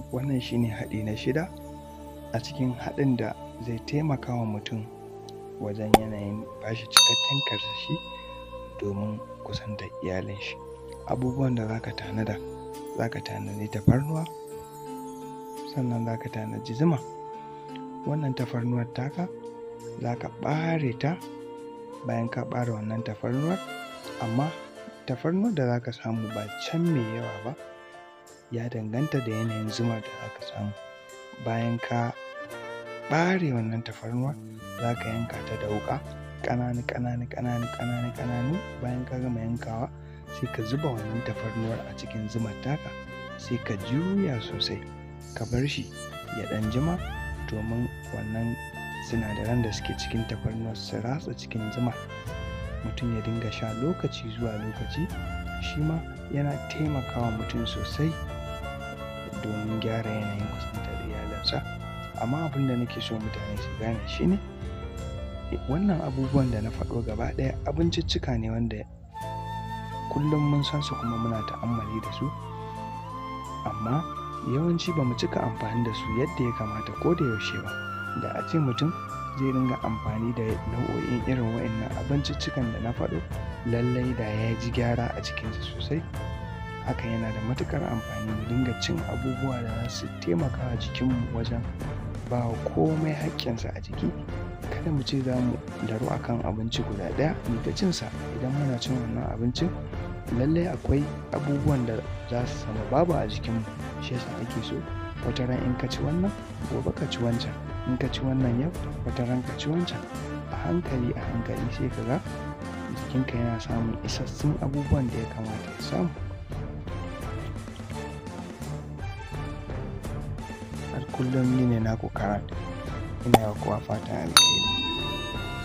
wannan shine haɗi na shida a cikin haɗin da zai taimaka wa mutum wajen yanayin bashi cikakken karsashi domin kusantar iyalin shi abubuwan da zaka tanada zaka tanadi tafarnuwa sannan zaka tanaji zuma wannan tafarnuwar taka zaka ɓare ta bayan ka ɓare wannan tafarnuwar amma tafarnuwar da zaka samu ba can mai yawa ba ya danganta da yanayin zumar da zaka samu bayan ka ɓare wannan tafarnuwar zaka yanka ta da wuƙa ƙananu ƙananu ƙananu ƙananu ƙananu bayan ka gama yankawa sai ka zuba wannan tafarnuwar a cikin zumar taka sai ka juya sosai ka bar shi ya ɗan jima domin wannan sinadaran da suke cikin tafarnuwar su ratsa cikin zuma mutum ya dinga sha lokaci zuwa lokaci shi ma yana taimakawa mutum sosai domin gyara yanayin kusantar iyalansa amma abin da nake so mutane su gane shine wannan abubuwan da na faɗo gaba ɗaya abinciccika ne wanda kullum mun san su kuma muna ta'ammali da su amma yawanci ba mu cika amfani da su yadda ya kamata ko da yaushe ba da a ce mutum zai dinga amfani da nau'o'in irin wa'annan abinciccikan da na faɗo lallai da ya ji gyara a cikinsa sosai haka yana da matukar amfani mu dinga cin abubuwa da za su taimaka wa jikinmu wajen ba wa komai haƙƙinsa a jiki kada mu ce za mu daru akan abinci guda ɗaya mu ta cinsa idan muna cin wannan abincin lallai akwai abubuwan da za su sama babu a jikinmu shi yasa ake so wata ran in ka ci wannan gobe ka ci wancan in ka ci wannan yau wata ran ka ci wancan a hankali a hankali sai ka ga jikinka yana samun isassun abubuwan da ya kamata ya samu har kullum ni ne naku karat ina yawa kowa fatan alheri